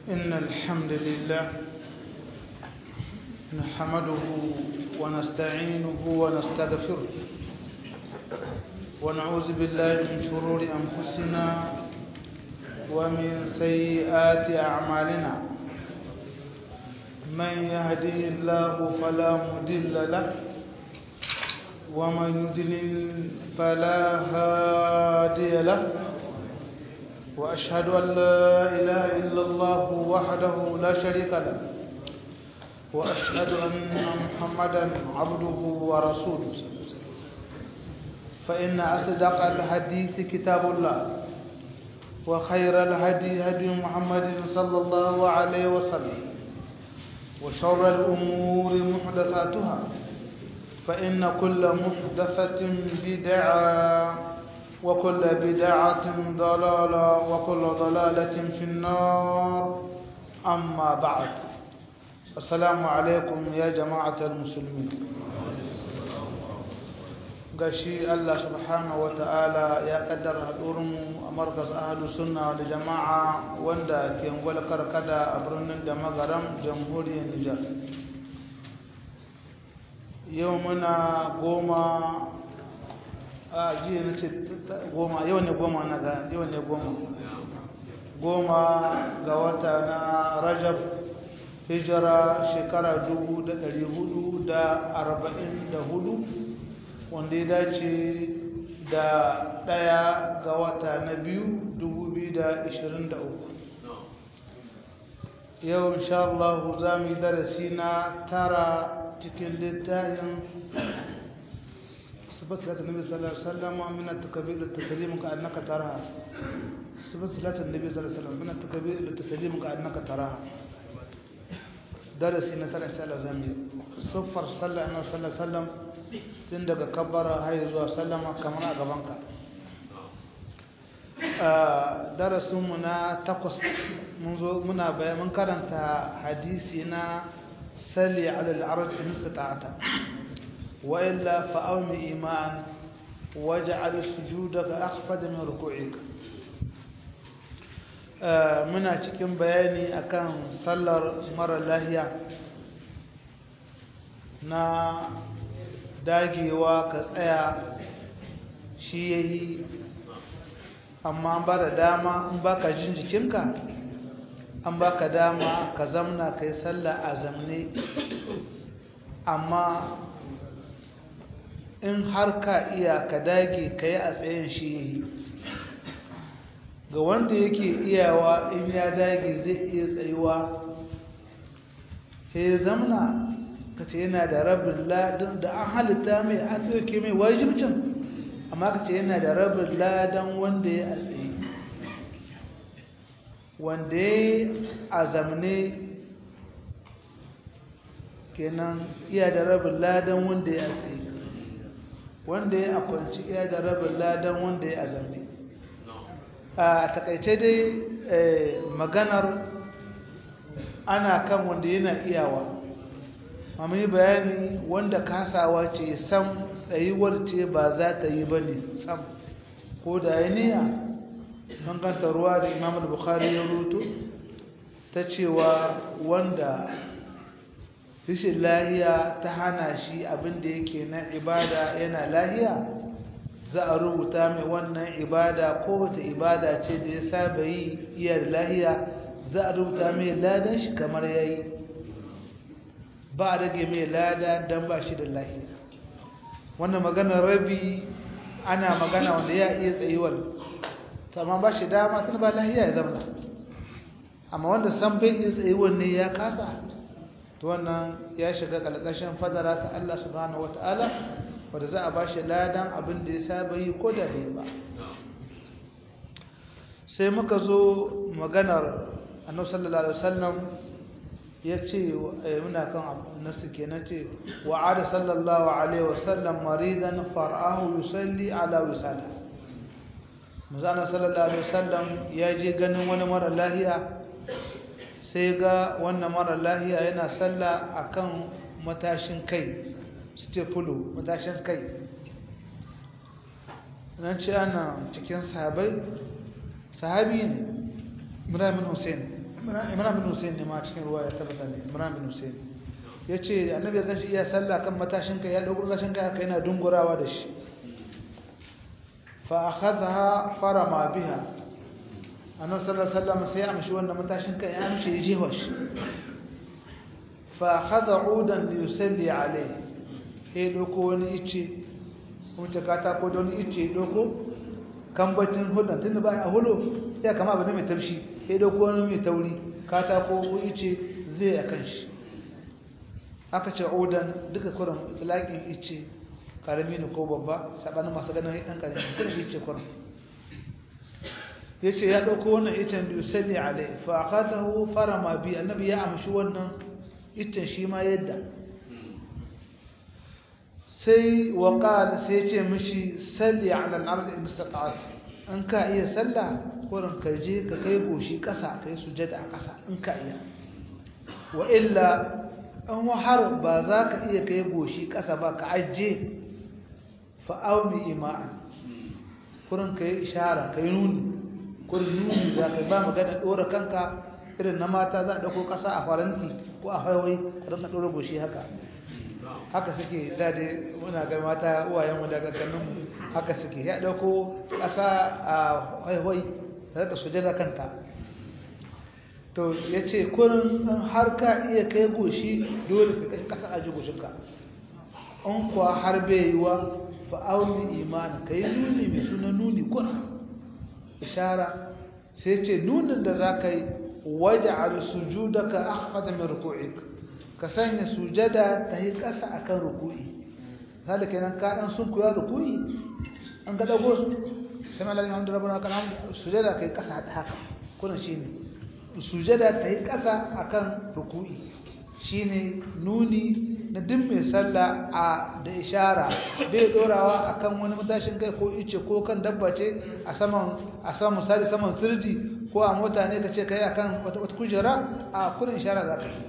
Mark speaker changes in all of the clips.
Speaker 1: إن الحمد لله نحمده ونستعينه ونستغفره ونعوذ بالله من شرور أنفسنا ومن سيئات أعمالنا من يهده الله فلا مضل له ومن يضلل فلا هادي له وأشهد أن لا إله إلا الله وحده لا شريك له وأشهد أن محمدا عبده ورسوله فإن أصدق الحديث كتاب الله وخير الهدي هدي محمد صلى الله عليه وسلم وشر الأمور محدثاتها فإن كل محدثة بدعة وكل بدعة ضلالة وكل ضلالة في النار أما بعد السلام عليكم يا جماعة المسلمين gashi Allah subhanahu wa ta'ala ya kaddara haɗurinmu a markas ahalus sunna da jama'a wanda ke ngwal karkada a birnin da magaram jamhuriyar Nijar yau muna goma a jiya na ce goma yau ne goma na ga yau ne goma goma ga wata na rajab hijira shekara dubu da ɗari hudu da arba'in da hudu wanda ya dace da ɗaya ga wata na biyu dubu biyu da ishirin da uku yau insha Allah za mu yi darasi na tara cikin littafin صفات صلاة النبي صلى الله عليه وسلم من التكبير للتسليم كأنك تراها صفات صلاة النبي صلى الله عليه وسلم من التكبير للتسليم كأنك تراها درس نتلا إن شاء الله زمي صفر صلى الله عليه وسلم تندق كبر هاي زوا سلم كما أقبانك درس منا تقص منذ منا من كرنت حديثنا سلي على العرض إن استطعت وإلا فأوم إيمان واجعل سجودك أخفض من ركوعك muna cikin bayani akan sallar mara lahiya na dagewa ka tsaya shi yayi amma ba da dama in baka jin jikinka an baka dama ka zamna kai sallah a zamne amma in har ka iya ka dage ka yi a tsayin shi ga wanda yake iyawa in ya dage zai iya tsayuwa sai zamna ka ce yana da rabin ladan da an halitta mai an ɗauke mai wajibcin amma ka ce yana da rabin ladan wanda ya a tsaye wanda ya a zamne kenan iya da rabin ladan wanda ya a tsaye wanda ya akwanci iya da rabin ladan wanda ya azambi a takaice dai maganar ana kan wanda yana iyawa amma yi bayani wanda kasawa ce sam tsayuwar ce ba za ta yi ba ne sam ko da ya niya manganta ruwa da imam bukhari ya rutu ta cewa wanda rashin lahiya ta hana shi abin da yake na ibada yana lahiya za a rubuta mai wannan ibada ko wata ibada ce da ya saba yi iya da lahiya za a rubuta mai ladan shi kamar ya yi ba a rage mai lada don ba shi da lahiya wannan maganar rabi ana magana wanda ya iya tsayuwar amma ba shi dama tun ba lahiya ya zama amma wanda san bai iya tsayuwar ne ya kasa to wannan ya shiga kalkashin fadara ta Allah subhanahu wataala wanda za a bashi ladan abin da ya saba yi ko da bai ba sai muka zo maganar annabi sallallahu alaihi wasallam ya ce muna kan nasu kenan ce wa ada sallallahu alaihi wasallam maridan far'ahu yusalli ala wisada muzana sallallahu alaihi wasallam ya je ganin wani mara lahiya sai ga wannan mara lahiya yana sallah akan matashin kai stepulu matashin kai nan ce ana cikin sahabai sahabi ne Ibrahim Hussein imran bin hussein ne ma cikin ruwa ya tabbata ne imran bin hussein ya ce annabi ya ganshi iya sallah kan matashin kai ya ɗauko matashin kai haka yana dungurawa da shi fa akhadha farama biha annabi sallallahu alaihi wasallam sai ya amshi wannan matashin kai ya amshi ya jefa shi fa akhadha udan li yusalli alayhi sai ɗauko wani ice kuma ta katako da wani ice ɗauko kambacin hulɗar tunda ba a hulo ya kama abu ne mai taushi ya ɗauko wani mai tauri katako ko ice zai a kan shi aka ce odan duka kurin itilakin ice karami ne ko babba sabanin masu ganin ɗan karami kurin ice kurin ya ce ya ɗauko wannan icen da yusalli alai fa akatahu farama bi annabi ya amshi wannan icen shi ma yadda sai wa qala sai ce mishi salli ala al-ard in istata'at in ka iya sallah kurin ka je ka kai goshi ƙasa kai sujada a ƙasa in ka iya wa illa an har ba za ka iya kai goshi ƙasa ba ka ajiye fa'aumi ima'an kurin ka yi ishara ka yi nuni kurin nuni za ka ba magana ɗora kanka irin na mata za a ɗauko ƙasa a faranti ko a haiwai a rinka ɗora goshi haka haka suke dade muna ga mata uwayenmu daga ganinmu haka suke ya ɗauko ƙasa a haiwai da rika sujada kanta to ya ce kurin har ka iya kai goshi dole ka kai ƙasa a ji goshinka in kuwa har bai yi wa fa'auni imani ka yi nuni mai suna nuni kuna ishara sai ce nunin da za ka yi waje a sujuda ka akhfada min ruku'ik ka sanya sujada ta yi ƙasa a kan ruku'i misali kenan ka ɗan sun kuya ruku'i an ga ɗago su sai malami hamdu rabbana kan hamdu sujada ka yi ƙasa da haka kuna shi ne sujada ta yi ƙasa a kan ruku'i shi ne nuni na duk mai sallah a da ishara bai dorawa a kan wani matashin kai ko ice ko kan dabba ce a saman a saman misali saman sirdi ko a mota ne ka ce ka yi a kan wata kujera a kudin ishara za ka yi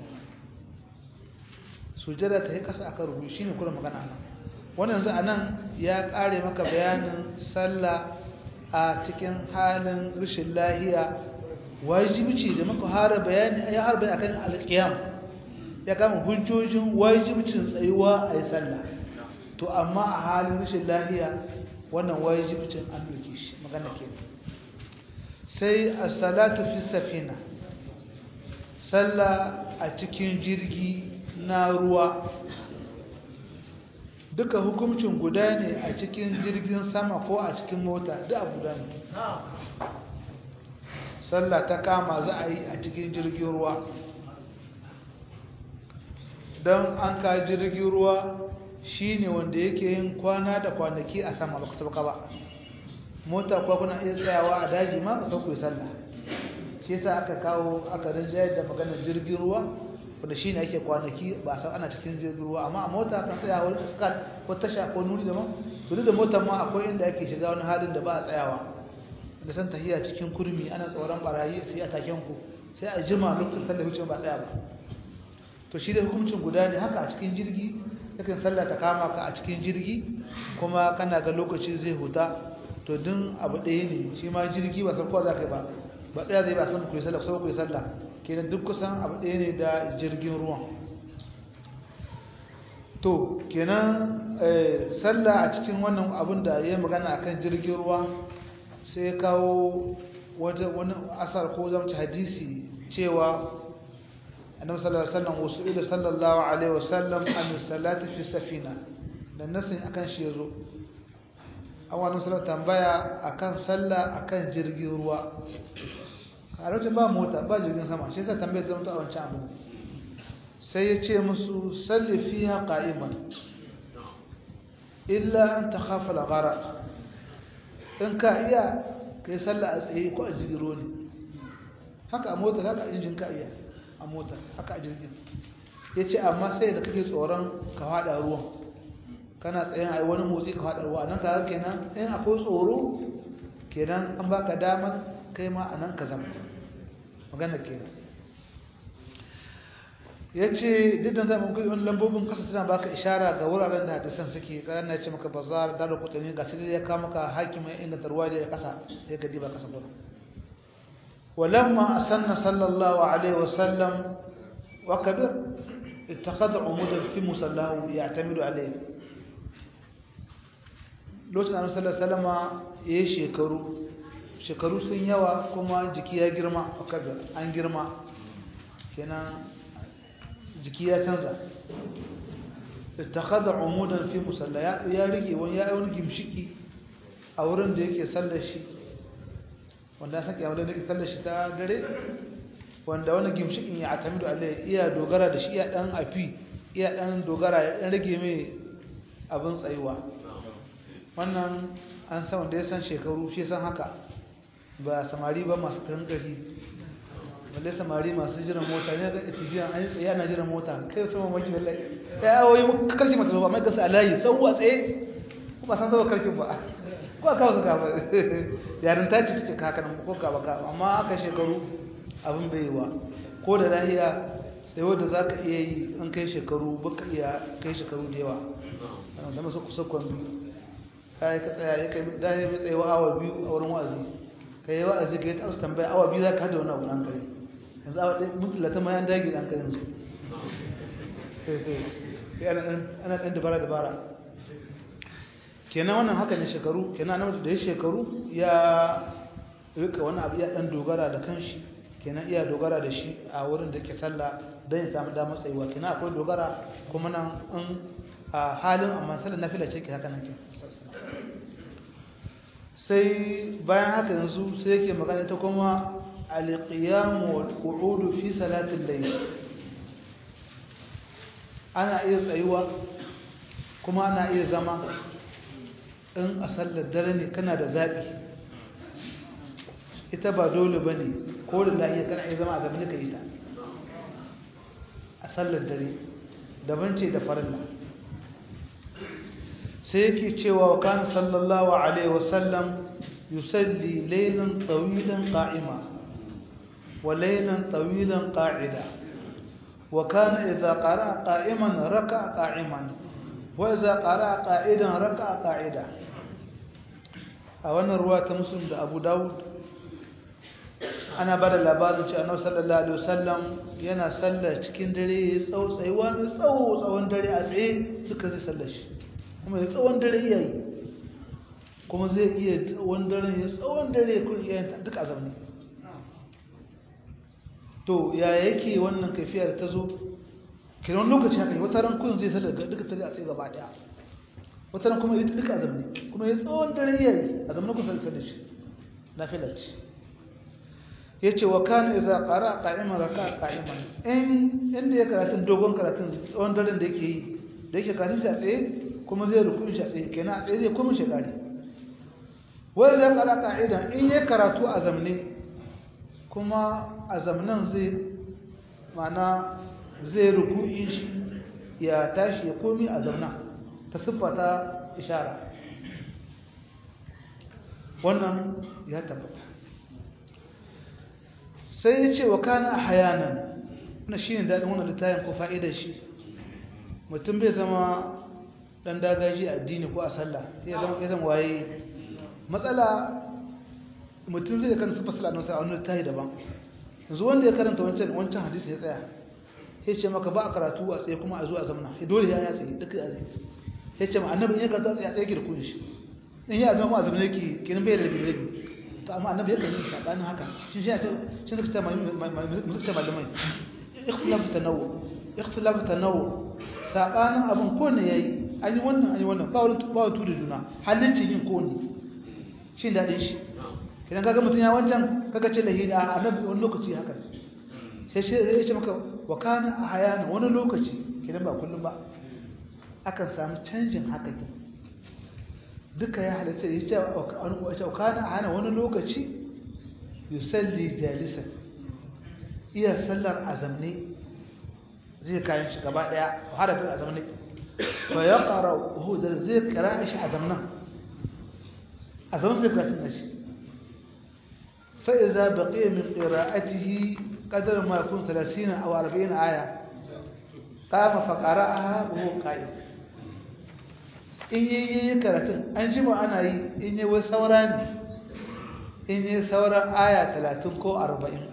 Speaker 1: sujada ta yi ƙasa a kan ruku'i shi ne kudin magana nan wannan yanzu a nan ya ƙare maka bayanin sallah a cikin halin rashin lahiya wajibici da muka hara bayani ya har bayani akan alƙiyam ya kama hujjojin wajibcin tsayuwa a yi sallah to amma a halin rashin lahiya wannan wajibcin an doke shi magana ke sai as-salatu fi safina sallah a cikin jirgi na ruwa duka hukuncin guda ne a cikin jirgin sama ko a cikin mota duk abu guda ne sallah ta kama za a yi a cikin jirgin ruwa don an ka jirgin ruwa shine wanda yake yin kwana da kwanaki a sama ba kusa ba mota kuwa kuna iya tsayawa a daji ma ka sauku sallah shi yasa aka kawo aka rinjayar da maganar jirgin ruwa wanda shine ake kwanaki ba san ana cikin jirgin ruwa amma a mota kan tsaya wani iskal ko tasha ko nuri daban to da motar ma akwai inda ake shiga wani halin da ba a tsayawa da san tahiya cikin kurmi ana tsoron barayi sai a taken ku sai a jima lokacin sallah wuce ba tsaya ba to shi da hukuncin guda ne haka a cikin jirgi yakan sallah ta kama ka a cikin jirgi kuma kana ga lokaci zai huta to din abu ɗaya ne shi ma jirgi ba san kowa za ka yi ba ba tsaya zai ba san ku yi sallah kusa ku yi sallah kenan duk kusan abu ɗaya ne da jirgin ruwan to kenan sallah a cikin wannan abin da ya magana akan jirgin ruwa sai kawo wani asar ko zamci hadisi cewa annabi sallallahu alaihi wasallam wasu ila sallallahu alaihi wasallam an salati fi safina dan nasin akan shi yazo an wani sallar tambaya akan sallah akan jirgin ruwa a lokacin ba mota ba jirgin sama shi yasa tambayar zama a wancan abu sai ya ce musu salli fiha qa'iman illa an takhafa al-gharq in ka iya kai sallah a tsaye ko a jirgin ruwa ne haka a mota haka injin ka iya a mota haka a jirgin ya ce amma sai da kake tsoron ka haɗa ruwan kana tsayin a wani motsi ka haɗa ruwa nan ka kenan in akwai tsoro kenan an baka damar kai ma a nan ka zama magana kenan ya ce duk da zaɓin kuɗi wani lambobin kasa suna baka ishara ga wuraren da hadisan suke ƙarar na ce maka bazar da da kuɗi ga sai ya kama ka hakimin inda tarwa da ya kasa ya gadi ba kasa gudu ولما أسن صلى الله عليه وسلم وكبر اتخذ عمودا في مصلاه يعتمد عليه lokacin annabi sallallahu alaihi wasallama yayi shekaru shekaru sun yawa kuma jiki ya girma akabir an girma kenan jiki ya canza ittakhadha umudan fi musalla ya ya rike wani ya wani gimshiki a wurin da yake sallar shi wanda san kiyama da yake sallar shi ta dare wanda wani gimshikin ya atamidu Allah iya dogara da shi iya dan afi iya dan dogara ya dan rage mai abin tsayuwa wannan an san wanda ya san shekaru shi san haka ba samari ba masu kankari wanda samari masu jiran mota ne ga itijiyan an tsaye ana jiran mota kai sama maki wallahi ya awoyi karki mata ba mai gasa alayi sauwa tsaye ko ba san zaba karkin ba ko aka wasu gaba yarin ta ci take haka nan ko gaba ka amma aka shekaru abin bai wa ko da lahiya tsayo da zaka iya yi an kai shekaru baka iya kai shekaru da yawa zama su kusa kwambi kai ka tsaya ya kai da ya tsaye wa awa biyu a wurin wa'azi kai yi wa'azi ka yi ta tambaya awa biyu za ka hada wani abu nan kai yanzu awa ɗaya mutu lata ma yan dagi ɗan kai yanzu ana ɗan dabara dabara kenan wannan haka ne shekaru kenan na da ya shekaru ya rika wani abu ya ɗan dogara da kanshi kenan iya dogara da shi a wurin da ke sallah don ya samu damar tsayuwa kenan akwai dogara kuma nan in a halin amma sallar nafila ce ke haka nan ke sai bayan haka yanzu sai yake magana ta kuma alqiyamu wal qu'udu fi salatil layl ana iya tsayuwa kuma ana iya zama in a sallar dare ne kana da zabi ita ba dole bane ko da lafiya kana iya zama a zaman ka yi ta a sallar dare daban ce da farilla sai yake cewa wa kana sallallahu alaihi wasallam yusalli laylan tawilan qa'ima wa laylan tawilan qa'ida wa kana idha qara'a qa'iman raka'a qa'iman wa idha qara'a qa'idan raka'a qa'ida a wannan ruwa ta muslim da Abu Dawud ana bada labarin cewa Annabi sallallahu alaihi wasallam yana sallah cikin dare tsawo tsayuwa ne tsawo tsawon dare a tsaye duka zai sallar shi kuma ya tsawon dare iya yi kuma zai iya tsawon dare ya tsawon dare kun iya yin duka a zaune to ya yake wannan kaifiya da ta zo kiran lokaci haka wata ran kun zai sallar duka tare a tsaye gaba daya wata ran kuma ya duka a zaune kuma ya tsawon dare iya yi a zaune kun sallar shi na filarci ya ce wa kana iza qara qa'iman raka qa'iman in inda ya karatun dogon karatun tsawon daren da yake yi da yake karatun shi a tsaye kuma zai rukun shi a tsaye kenan a tsaye zai kuma shi kare wai zai qara qa'idan in ya karatu a zamne kuma a zamnan zai mana zai ruku'in shi ya tashi ya komi a zamna ta siffata ishara wannan ya tabbata sai ya ce wa kana a hayanan na shi ne daɗin wannan littafin ko fa'idar shi mutum bai zama ɗan dagaji a addini ko a sallah ya zama ya zama waye matsala mutum zai kan sufa sallah a wani littafi daban yanzu wanda ya karanta wancan wancan hadisi ya tsaya ya ce maka ba a karatu a tsaye kuma a zuwa zamana ya dole ya tsaye duka a tsaye ya ce ma annabi in ya karatu a tsaye a tsaye girkun shi in ya zama kuma a zamana yake kenan bai da rabi rabi to amma annabi yakan yi sabanin haka shi shi ta shi suka tama musulta malamai ikhtilaf tanawu ikhtilaf tanawu sabanin abin ko ne yayi an yi wannan an yi wannan ba wani ba wani tudu juna halittin yin ko ne shi dadin shi idan kaga mutun ya wancan kaga ce lahi da annabi wani lokaci haka sai sai ya ce maka wa kana ahyana wani lokaci kidan ba kullum ba akan samu canjin haka duka ya halatta ya ce a kana a hana wani lokaci yusalli jalisa iya sallar azamne zai kayan shi gaba daya harakar azamne fa ya ƙara hudar zai ƙara shi azamnan azamnan zai karatun na shi fa'iza baƙi min ƙira'atihi ƙadar makon 30 a 40 aya ƙama faƙara a buhun ƙa'id in yi yi karatun an jima ana yi in yi wai saura ne in yi sauran aya talatin ko arba'in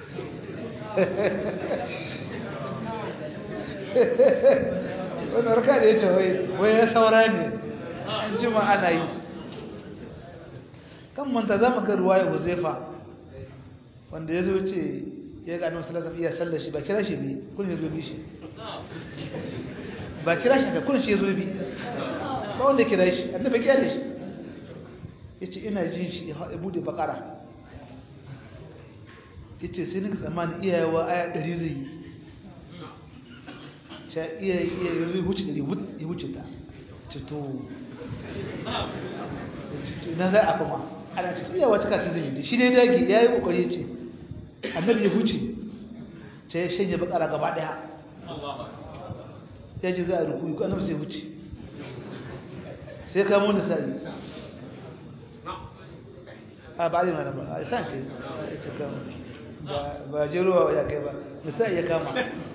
Speaker 1: wani raka da ya ce wai ya saura ne an jima ana yi kan manta za mu ga ruwaya huzaifa wanda ya zo ce ya ga annabi sallallahu alaihi iya sallar shi ba kira shi ne kun ya zo bi shi ba kira shi ka kun shi ya zo bi ba wanda kira shi annabi kira da shi yace ina jin shi ya bude bakara yace sai nika tsammani iyayewa aya 100 zai yi cha iya iya yanzu huce da ya huce ta ce to na za a kuma ana ce iyawa cika ta zai yi shi ne dagi ya yi kokari ce annabi ya huce ce ya shanye bakara gaba daya ya ce za a rukuyi ko annabi sai huce sai kamo da sa'i a ba zai mana ba a san ce sai ce kama ba jeruwa ya kai ba misali ya kama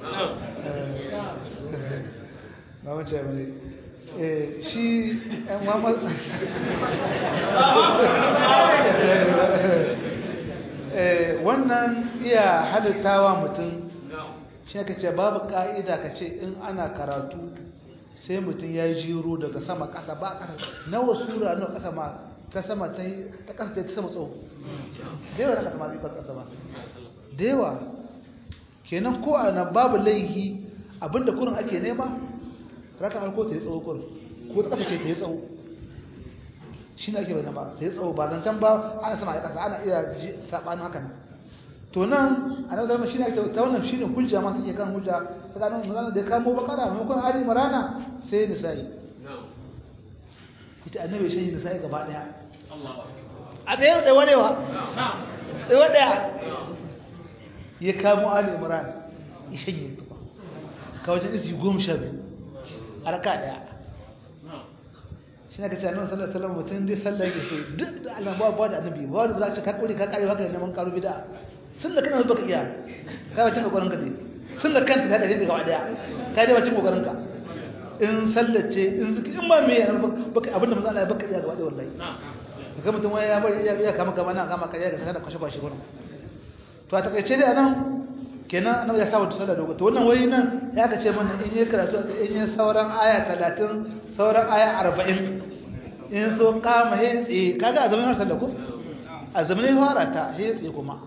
Speaker 1: ba mace ba ne shi yan mamar wannan iya halittawa mutum shi ka ce babu ka'ida ka ce in ana karatu sai mutum ya jiro daga sama ƙasa ba ƙasa nawa sura nawa ƙasa ma ta sama ta ta ƙasa ta sama tsawo da yawa na ƙasa ma zai ƙasa ba da yawa kenan ko a nan babu laihi abinda kurin ake nema raka harko ta yi tsawo kurin ko ta ƙasa ce ta yi tsawo shi ne ake bai nama ta yi tsawo ba zancen ba ana sama a ƙasa ana iya saɓanin haka nan to nan a nan zama shi ne ta wannan shi ne hujja ma suke kan hujja ta ganin magana da ya kamo bakara maimakon ali marana sai nisa'i ita annabi shi nisa'i gaba daya a tsaye da wanewa tsaye daya ya kamo ali imran ya shanye tuba ka wajen isi goma sha biyu a raka daya shi ne ka ce annabi sallallahu alaihi wasallam mutum dai sallah yake so duk da Allah ba ba da annabi ba wanda za ka ce ka kore ka kare haka neman karo bid'a sunna kana baka iya ka wacin kokarin ka dai sunna kanta ta dare gaba daya ka dai wacin kokarin ka in sallace in zikri in ba me baka abinda manzo Allah ya baka iya gaba daya wallahi kaga mutum wai ya bari ya kama kama na kama kariya ga saka kwashe kwashe gurin to a takaice dai anan kenan annabi ya saba sallah dogo to wannan wai nan ya ka ce mana in yi karatu in yi sauran aya 30 sauran aya 40 in so kama hetsi kaga a zamanin sallah ko a zamanin fara ta hetsi kuma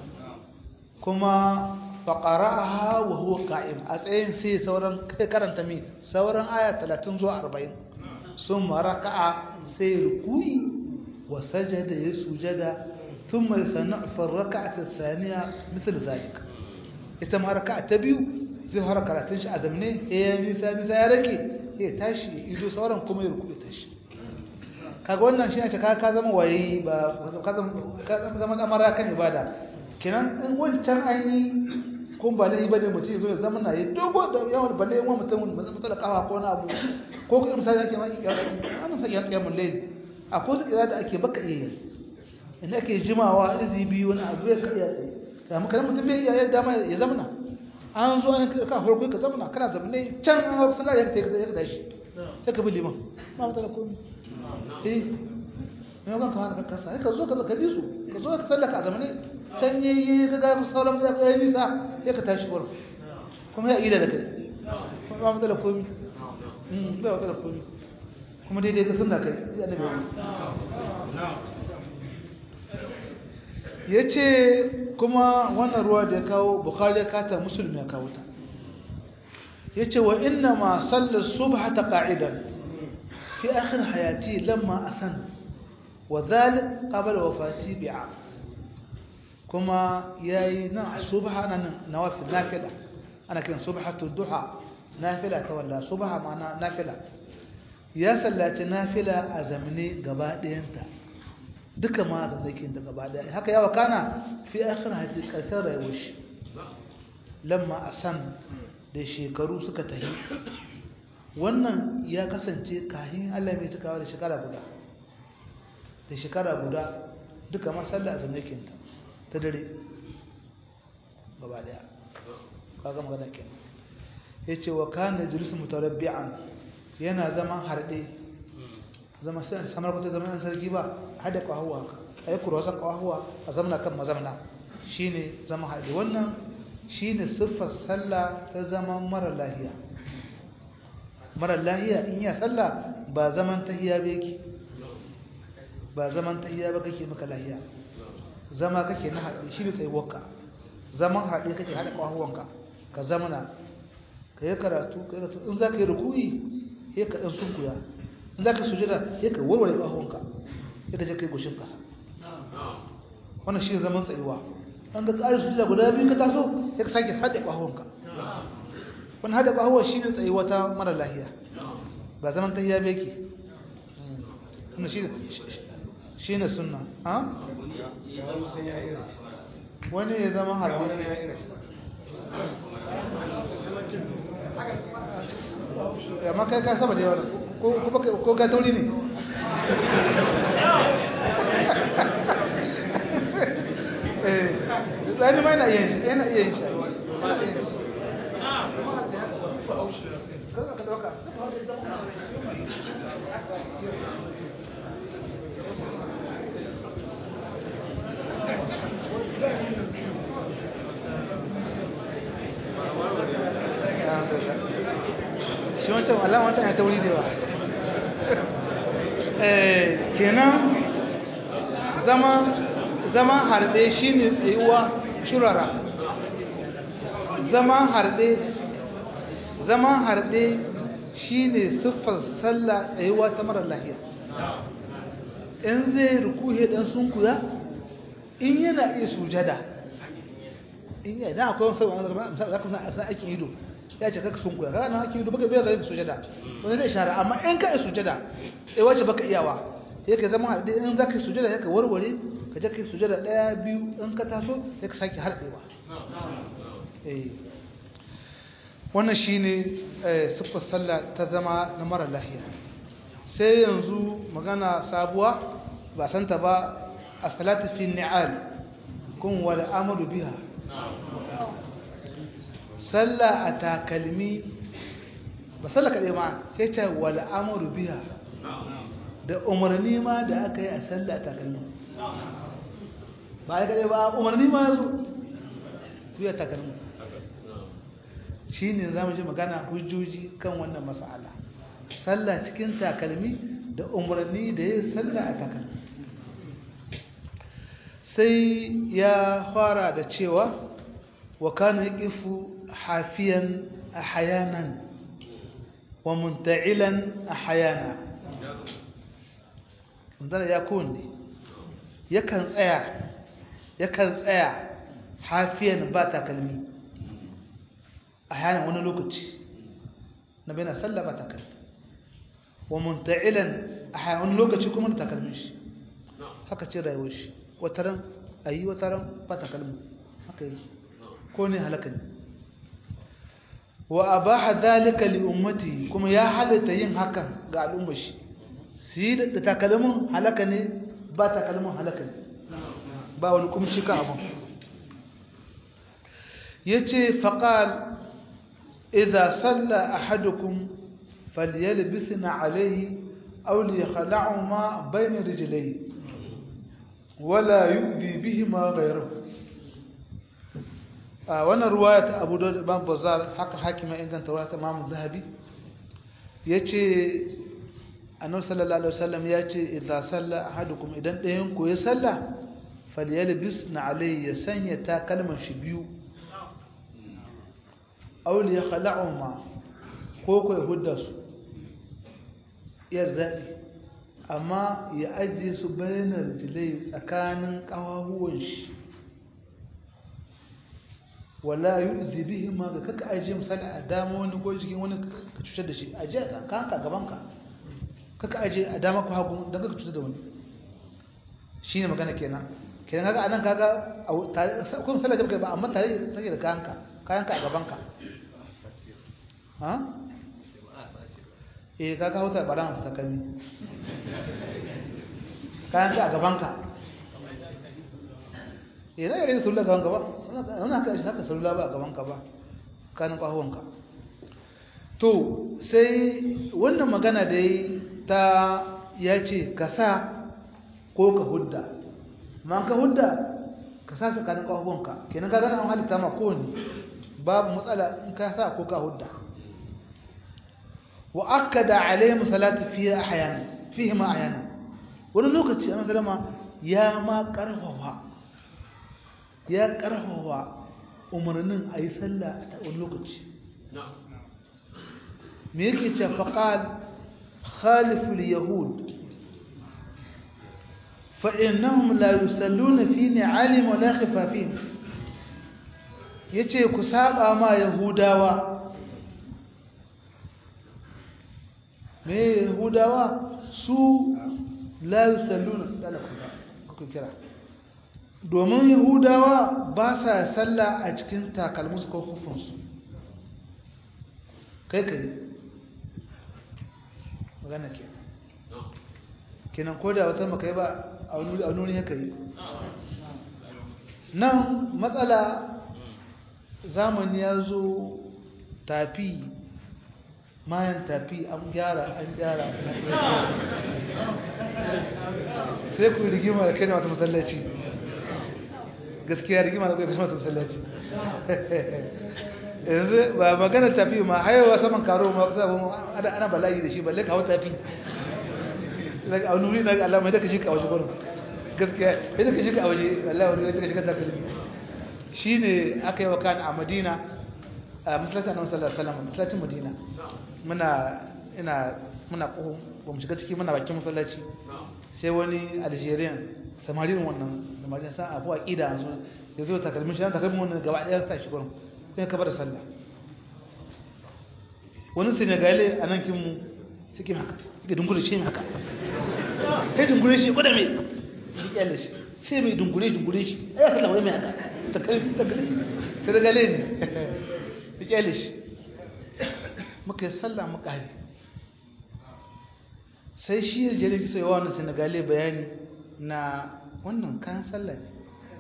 Speaker 1: kuma faqara'aha wa huwa qa'im a tsayin sai sauran kai karanta mi sauran aya 30 zuwa 40 summa raka'a sai ruku'i wa sajada ya sujada thumma yasna'u fi ar-rak'ati ath-thaniya mithl zalik ita ma raka'a ta biyu zai fara karatun shi a zamne eh nisa nisa ya rake ya tashi ido sauran kuma ya ruku'i tashi kaga wannan shi ne ka ka zama waye ba ka zama ka zama amara kan ibada kenan in wancan an yi kun ba laifi bane mutum zo ya zama na yi dogo da yawan balle yawan mutum ba zama da kawa ko na abu ko kuma misali ake ma ana sa yan kiyamun laifi a ko su kira da ake baka iya yi inda ake jimawa izi biyu wani abu ya kariya tsaye kamar kana mutum bai iya yadda ma ya zamana an zo an ka farko ka zamana kana zamane can an hau sallah ya ka ya ka tashi sai ka bi liman ba mutala komai eh ne ga ka haka kasa ka zo ka ka bi su ka zo ka sallaka a zamane can yi ga ga sauran ya kai nisa ya ka tashi wurin kuma ya ida da kai ba mu da komi mm ba mu da komi kuma daidai ga sunna kai ya nabi yace kuma wannan ruwa da ya kawo bukhari ya kata muslim ya kawo ta yace wa inna ma salla subhata qa'idan fi akhir hayati lamma asan wa dhalik qabla wafati bi'a kuma yayi nan subha nan nawafil nafila ana kiran subhatu duha nafila ta walla subha ma'ana nafila ya sallaci nafila a zamne gaba ɗayanta duka ma da nake da gaba ɗaya haka yawa kana fi akhir hadith karshen rayuwar shi lamma asan da shekaru suka tahi wannan ya kasance kahin Allah mai cikawa da shekara guda da shekara guda duka ma sallah a zamne kinta ta dare gaba daya kaga magana kenan yace wa kana julusu mutarabbi'an yana zaman harde zama sai samar ko zaman sarki ba hada ka hawa haka a yi kurwasan ƙawahuwa a zamana kan mazamna shi ne zama haɗe wannan shi ne siffar sallah ta zaman mara lahiya mara lahiya in ya sallah ba zaman tahiya ba yake ba zaman tahiya ba kake maka lahiya zama kake na haɗe shi ne tsayuwarka zaman haɗe kake haɗa ƙawahuwanka ka zamana ka yi karatu ka yi karatu in za ka yi rukuyi ya ka ɗan sunkuya in za ka sujada ya ka warware ƙawahuwanka ya ka je ka yi goshin ƙasa wannan shi zaman tsayuwa an ga ƙarin sujada guda biyu ka taso ya ka sake haɗe ƙawahuwanka wani haɗe ƙawahuwa shi ne tsayuwa ta mara lahiya ba zaman ta hiya beki shi ne suna wani ya zama harbi amma kai ka saba da yawa ko ka tauri ne tsani ma yana iya yin yana iya yin shi shi wancan alama wancan ya tauri da yawa kenan zama zama harbe shine tsayuwa shurara zama harbe zama harbe shine siffar sallah tsayuwa ta mara lahiya in zai rukuhe dan sunkuya in yana iya sujada in yana da akwai wasu za ka san aikin ido ya ce kaka sunkuya kaga nan aikin ido baka bai ga sujada wani zai shara amma in ka iya sujada sai wace baka iyawa sai ka zama harbe in za ka yi sujada sai ka warware ka je ka yi sujada ɗaya biyu in ka taso sai ka sake harbewa wannan shi ne siffar sallah ta zama na mara lahiya sai yanzu magana sabuwa ba santa ba a salatu fi ni'al kun wal amru biha sallah a takalmi ba sallah kaɗai ma ya ce wal amru biha da umarni ma da aka yi a sallah a takalmi ba ya kaɗai ba umarni ma ya zo biya takalmi shi ne za mu ji magana hujjoji kan wannan mas'ala sallah cikin takalmi da umarni da ya sallah a takalmi sai ya fara da cewa wa kana yaqifu hafiyan ahyanan wa munta'ilan ahyana ndana ya kunne yakan tsaya yakan tsaya hafiyan ba takalmi ahyanan wani lokaci na bai na sallah ba takalmi wa munta'ilan ahyanan wani lokaci kuma da takalmin shi haka ce rayuwar shi wataran a yi wataran ba takalmi haka yi ko ne halaka ne wa a ba hadalika li ummati kuma ya halitta yin hakan ga al'ummar shi su yi da takalmin halaka ne ba takalmin halaka ne ba wani kuma shi kan abin ya ce faƙal idha salla ahadukum falyalbisna alaihi aw liyakhla'u ma bayna rijlayhi wala yu'zi bihima ghayruhu a wannan ruwaya ta Abu Dawud Imam Bazzar haka hakima inganta ruwaya ta Imam Zahabi yace Annabi sallallahu alaihi wasallam yace idza salla ahadukum idan ɗayan ku ya salla falyalbisna alayhi ya sanya takalman shi biyu aw li yakhla'uma ko ko ya hudda su ya zabi amma ya ajiye su bayanar jilai tsakanin ƙawahuwan shi wala yi zibihi ma ga kaka ajiye misali a dama wani ko jikin wani ka cutar da shi ajiye a kanka gabanka kaka ajiye a dama ko hagu don kaka cutar da wani shi ne magana kenan kenan kaga anan kaga kuma misali da ba amma tare take da kayanka kayanka a gabanka ha eh ka kawo ta baran ta kalmi kayan ka a gabanka eh zai rage salula gaban gaba wannan haka shi haka salula ba a gabanka ba kanin kwahuwanka to sai wannan magana da yi ta ya ce ka sa ko ka hudda amma ka hudda ka sa tsakanin kafafunka kenan ka gana an halitta ma kowane babu matsala in ka sa ko ka hudda wa akkada alaihim salatu fihi ahyana fihi ma ahyana wani lokaci annabi sallama ya ma karfafa ya karfafa umarnin ayi sallah a wani lokaci me yake ce faqal khaliful yahud fa innahum la yusalluna fi ni'alim wa la khifafin yace ku saba ma yahudawa me yahudawa su la yusalluna kuka kira domin yahudawa ba sa sallah a cikin takalmusu ko hufunsu kai kai magana ke kenan ko da wata makai ba a nuni haka yi nan matsala zamani ya zo tafi mayan tafi an gyara an gyara sai ku rigima da kai da wata masallaci gaskiya rigima da kai da wata masallaci yanzu ba magana tafi ma hayawa saman karo ma kusa ba ana bala'i da shi balle kawo tafi daga a nuri daga Allah mai daga shi ka waje gurin gaskiya sai daga shi ka waje Allah wani daga shi ka takalmi shine aka yi wa kan a Madina a masallacin Annabi sallallahu alaihi wasallam masallacin Madina muna ina muna ko ba mu shiga ciki muna bakin masallaci sai wani Algerian samarin wannan samarin sa abu aqida yanzu ya zo takalmin shi takalmin wannan gaba ɗaya sa shi gurin sai ka bar sallah wani Senegale a nan kin mu suke haka suke dungure shi haka sai dungure shi gwada mai riƙe shi sai mai dungure dungure shi ai kalla wai mai haka ta kai ta kai Senegale ne riƙe shi muka yi sallah muka hari sai shi ya jere kisa yawa wannan senegale bayani na wannan kayan sallah ne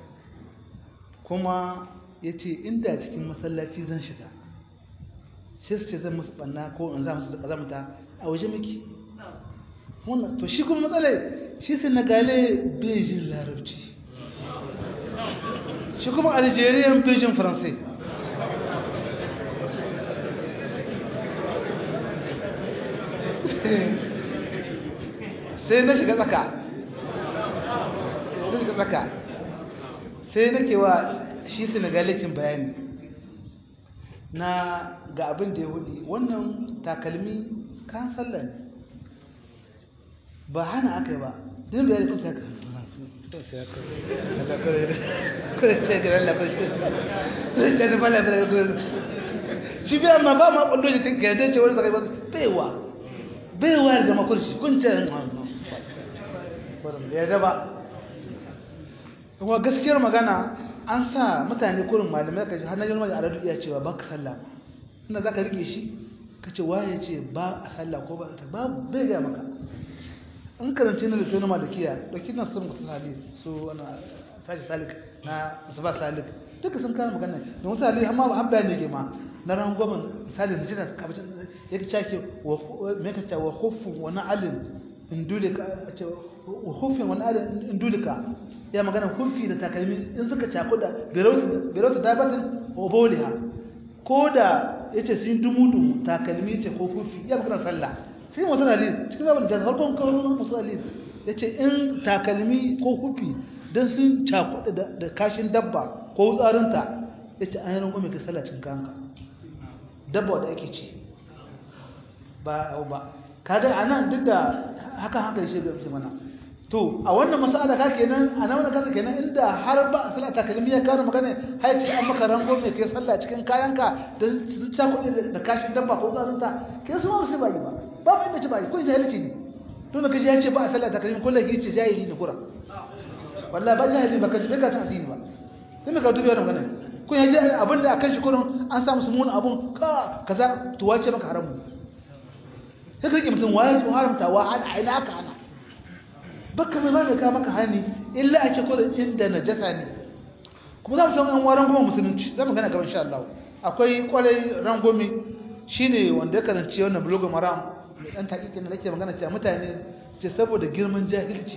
Speaker 1: kuma ya ce inda cikin masallaci zan shiga sai su ce zan musu ɓanna ko in za musu da ƙazamta a waje miki wannan to shi kuma matsalai shi senegale bejin larabci shi kuma algerian bejin faransai sai na shiga tsaka na shiga tsaka sai nake wa shi senegalicin bayani na ga abin da ya hudu wannan takalmi kan sallah ne ba hana aka yi ba din bayani kusa haka shi biya ma ba ma kwallo shi ga yadda ce wani sakai ba baiwa baiwa da makurci kun ce ya daba kuma gaskiyar magana an sa mutane kurin malamai ka ji har na jirma da aradu iya cewa ba ka sallah inda za ka rike shi ka ce waye ce ba a sallah ko ba ta babu bai gaya maka an karanci na littattun malikiya ɗauki na sun mutu salik su ana sashi salik na musamman salik duka sun kara magana da mutu salik amma ba habba ne ke ma na ran goma misali da jita kabacin ya ci cake me ka ce wa hufu wani alin indulika wa hufin wani alin indulika ya magana hufi da takalmi in suka cako da berauta dabatin wa boliha ko da ya ce sun dumu-dumu takalmi ce ko hufi ya magana sallah sai mutum alin cikin babin jazz farkon kawai mutum alin ya ce in takalmi ko hufi don sun cako da kashin dabba ko tsarinta ya ce an yi rangon mai ka sallah cin kanka dabba da ake ce ba ba kaga anan duk da haka haka shi bai mana to a wannan mas'ala ka kenan a nan wannan kaza kenan inda har ba a salata kalmi ya kawo magana har ce an maka rango mai kai sallah cikin kayanka da su ta kuɗi da kashin dabba ko tsarinta kai su ma su ba yi ba ba mu inda ci ba yi kun jahilci ne to da kashi ya ce ba a salata kalmi kullum ya ce jahili ne kura wallahi ba jahili ba ka ji ka ta addini ba sai ka dubi wannan magana kun yaji abin da akan shi kurin an samu su mun abun ka kaza to wace maka haramu sai ka rike mutum waye to haramta wa an aina ka ana baka mai mai ka maka hani illa a ce kurin inda najasa ne kuma za mu san an waran goma musulunci za mu gana gaban insha Allah akwai kwarai rangomi shine wanda ya karanci wannan blog maram mai dan takikin da nake magana cewa mutane ce saboda girman jahilci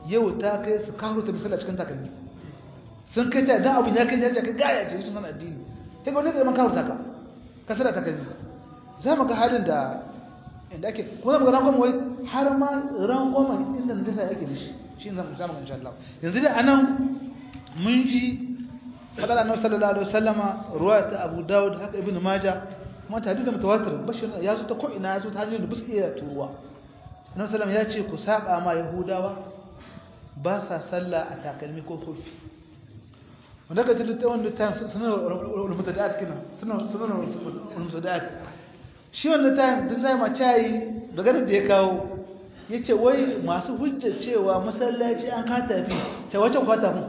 Speaker 1: yau ta kai su kawo ta misala cikin takalmi sun kai ta dan abin ya kai ya ce kai gaya ce sunan addini sai ga wani da man kawo ta ka ka sada takalmi za mu ga halin da inda ake kuma mu ga rangon wai har ma rangon inda najasa yake da shi shi ne zamu insha Allah yanzu dai anan mun ji fadar annabi sallallahu alaihi wasallama ruwayat Abu Dawud haka Ibn Majah kuma ta hadisi mutawatir bashir ya zo ta ko ina ya zo ta hanyar da bisu iya turuwa annabi sallallahu ya ce ku saba ma yahudawa ba sa sallah a takalmi ko kofi wanda ka tilita wanda ta sunan mutada'at kina sunan sunan mutada'at shi wannan ta din zai ma cayi maganar da ya kawo yace wai masu hujjar cewa masallaci an ka tafi ta wace kwata mu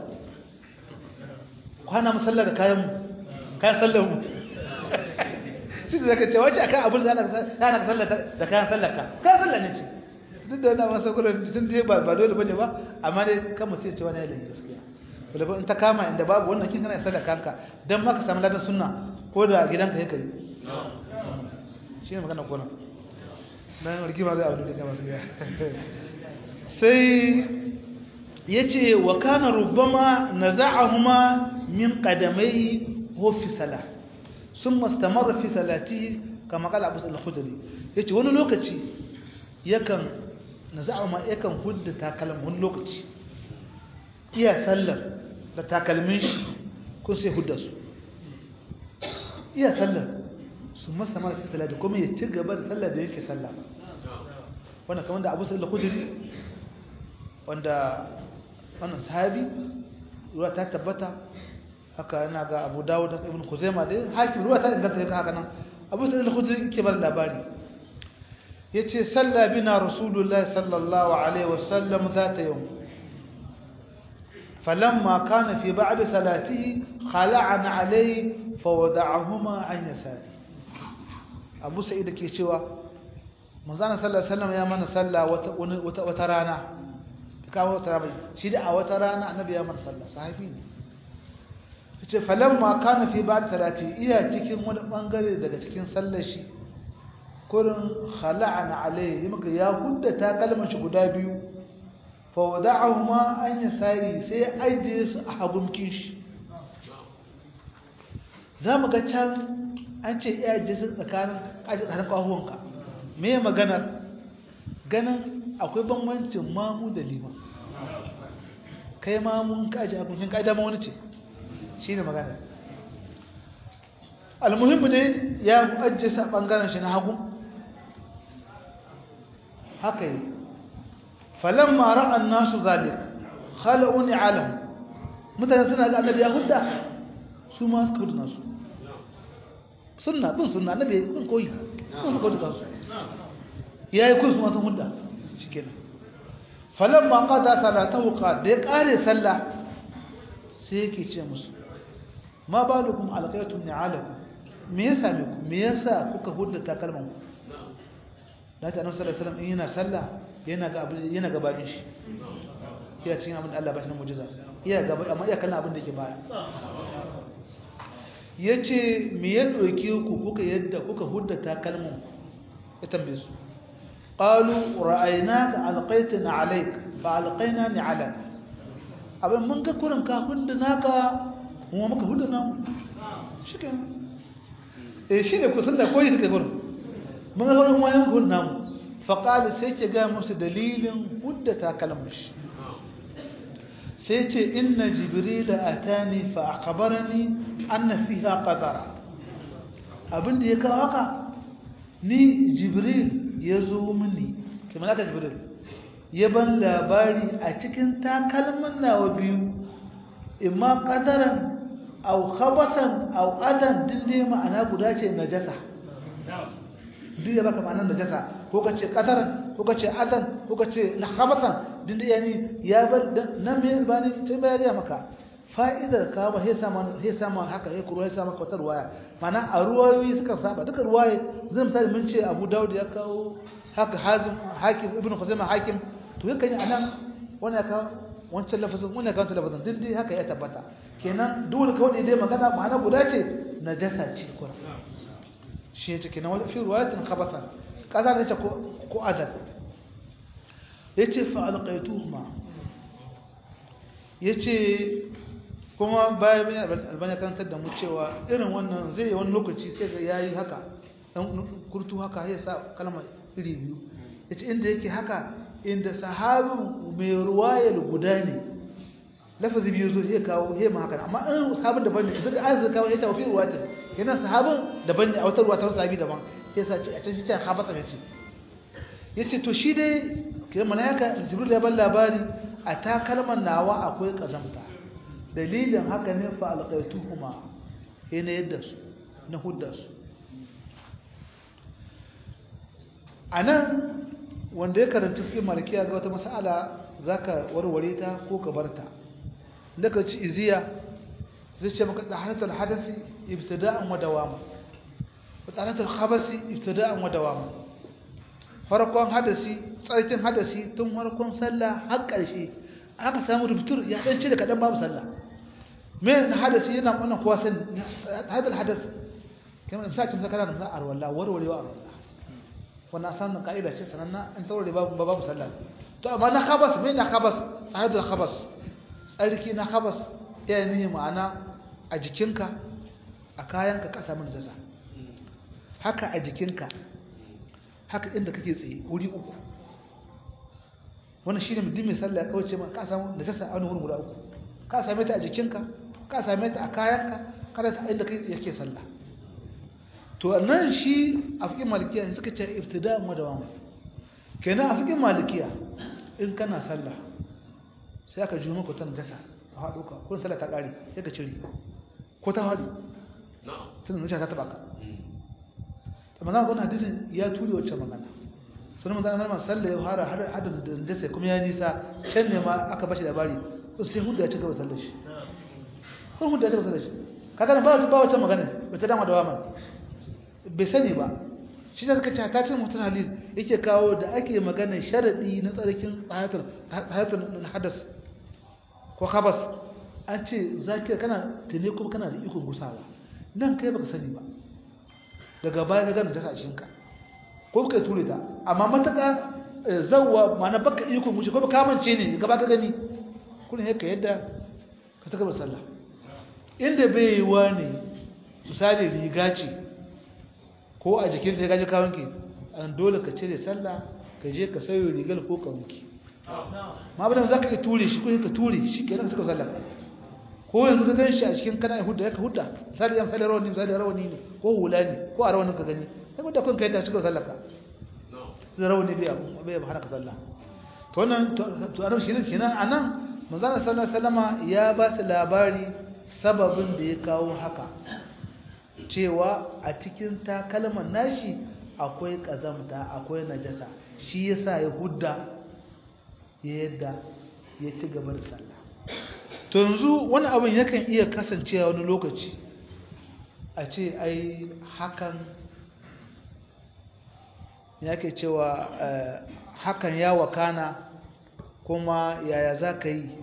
Speaker 1: kwana masallar da kayan mu kayan sallar mu shi da zaka ce wace akan abin da ana ka sallar da kayan sallar ka kayan sallar ne ce duk da wannan masa gurin tun dai ba ba dole bane ba amma dai kan mutum ya ce wani yayin gaskiya wala in ta kama inda babu wannan kin kana sallar kanka dan ma ka samu ladan sunna ko da gidanka yake kai shi ne magana kona dan rigima zai abu da kama sai sai yace wa kana rubbama naza'ahuma min qadamai hu fi salah thumma istamarra fi salatihi kama qala Abu Sa'id al-Khudri yace wani lokaci yakan naza'ahuma yakan hudda takalmin wani lokaci iya sallar da takalmin shi kun sai hudda su iya sallar su masa mara fi salati kuma ya ci gaba da sallar da yake sallah wanda kamar da Abu Sa'id al-Khudri wanda wannan sahabi ruwa ta tabbata haka yana ga Abu Dawud da Ibn Khuzaimah dai hakim ruwa ta inganta yake haka nan Abu Sa'id al-Khudri yake bar labari yace salla bina Rasulullahi sallallahu alaihi wasallam zata yawm فلما كان في بعد صلاته خلعنا عليه فوضعهما عن يساره abu sa'id ke cewa manzana sallallahu alaihi wasallam ya mana sallah wata wata rana kawo wata rana shi da a wata rana annabi ya mana sallah sahabi ne yace falamma kana fi ba'd salati iya cikin wani bangare daga cikin sallar shi kurin khala'ana alaihi muka ya hudda ta kalmar shi guda biyu fa wada'ahuma an yasari sai ajiye su a hagunkin shi zamu ga can an ce iya jinsu tsakanin kaji tsakanin kwahuwanka me maganar ganin akwai bambancin mamu da liman kai mamun kaji abincin kaji dama wani ce shi ne maganar almuhimmu ne ya ajiye sa ɓangaren shi na hagu haka yi falon mara an nasu zalik khala'uni alam mutane suna ga annabi ya hudda su ma suka hudu nasu sunna bin sunna annabi bin koyi bin suka hudu kansu ya yi kursu masu hudda shi kenan falon ma kada salatahu ka da ya kare sallah sai yake ce musu ma ba da kuma alƙaitun ne alaku me ya same ku me yasa kuka hudda takalman ku da ta annabi sallallahu alaihi wasallam in yana sallah yana ga abin yana gabanin shi iya cikin abin da Allah ba shi na mu'jiza iya gaba amma iya kallon abin da yake baya yace me ya doke ku kuka yadda kuka hudda takalman ku ya tambaye su qalu ra'aynaka alqaytana alayk fa alqayna ni ala abin mun ga kurin ka hudda naka kuma muka hudda namu shikenan eh shine kusan da koyi suka gurin mun ga wurin wayan gun namu faqala sai ke ga musu dalilin hudda takalmin shi sai ce inna jibril atani fa akhbarani anna fiha qadara abinda ya kawo haka ni jibril ya zo mini kamar haka jibril ya ban labari a cikin takalmin nawa biyu imma qadaran aw khabathan aw adan dinde ma'ana guda ce najasa duk ya baka ma'anar najasa ko kace qadaran ko kace adan ko kace na khabathan dinde yani ya bar nan me bani sai bayani maka fa'idar ka ba sai sama sai sama haka sai kuruwa sai maka wata ruwaya mana a ruwayoyi suka saba duka ruwaye zan misali mun ce Abu Dawud ya kawo haka Hazim Hakim Ibn Khuzaimah Hakim to yakan yi anan wannan ka wancan lafazin wannan ka wancan lafazin duk dai haka ya tabbata kenan dole kawai dai magana ma'ana guda ce najasa ce kuma shi ne kenan wani fi ruwayatin khabasa kaza ne ta ko ko adal yace fa alqaituhuma yace kuma bayan bin albani karantar da mu cewa irin wannan zai yi wani lokaci sai ga yayi haka dan kurtu haka ya sa kalma iri biyu yace inda yake haka inda sahabin mai ruwayar guda ne lafazi biyu zo sai kawo sai ma haka amma in sahabin daban ne duk an zai kawo ya tawfi ruwatin yana sahabin daban ne a wata ruwa ta sahabi daban sai sa ce a can shi ta habata ne ce yace to shi dai kiran malaika jibril ya ban labari a takalman nawa akwai kazamta dalilin haka ne fa alqaituhuma yana yadda su na hudda su anan wanda ya karanta fi malikiya ga wata mas'ala zaka warware ta ko ka barta daga ci iziya zai ce maka taharatul hadasi ibtida'an wa dawama wa taharatul khabasi ibtida'an wa dawama farkon hadasi tsarkin hadasi tun farkon sallah har ƙarshe aka samu rubutur ya dan ce da kadan babu sallah me hadasi yana wannan kowa san hadal hadas kamar misali mun kana da arwalla warwarewa arwalla wannan sanin ka'ida ce sananna an taurare babu babu sallah to amma na khabas me na khabas hadal khabas tsarki na khabas ya ne ma'ana a jikinka a kayanka ka samu najasa haka a jikinka haka inda kake tsaye wuri uku wannan shine mutum mai sallah ya kauce ma ka samu najasa a wani wurin guda uku ka same ta a jikinka ka same ta a kayanka kada ta inda kai yake sallah to nan shi a fikin malikiya suka ce ibtida madawam kenan a fikin malikiya in kana sallah sai aka ji maka ta najasa a haɗo ka ko sallah ta ƙare sai ka cire ko ta haɗu tun najasa ta taɓa ka amma na gwamna hadisin ya ture wacce magana sunan manzana salma sallah ya fara hadin da najasa kuma ya nisa can ne ma aka bashi labari sai hudu ya ci gaba sallar shi kun hudu ya ci gaba sallar shi kaga ba ba wata magana ba ta dama da waman bai sani ba shi da suka ce ta ce mutum halil yake kawo da ake magana sharadi na tsarkin hayatul hadas ko khabas an ce zakir kana tune kuma kana da ikon gusawa nan kai baka sani ba daga baya ka gana ta a cikinka ko kai ture ta amma mataka zawwa ma'ana baka ikon gushi ko baka mance ne gaba ka gani kullum yake yadda ka ta gaba sallah inda bai yi wa ne misali riga ce ko a jikin ta gaji kawunki an dole ka cire sallah ka je ka sayo rigar ko ka wanki ma bada za ka yi ture shi kuma ka ture shi ke nan suka sallah ko yanzu ka gan shi a cikin kana hudda ya ka hudda misali yan fali rawani misali rawani ne ko hula ne ko a rawanin ka gani sai wadda kun ka yadda suka sallah ka zai rawani bai ba hana ka sallah to wannan to anan shi ne kenan anan manzana sallallahu alaihi wasallama ya ba su labari sababin da ya kawo haka cewa a cikin takalman nashi akwai kazamta akwai najasa shi yasa ya hudda ya yadda ya ci gaba da sallah to yanzu wani abin yakan iya kasancewa wani lokaci a ce ai hakan yake cewa hakan ya wakana kuma yaya za ka yi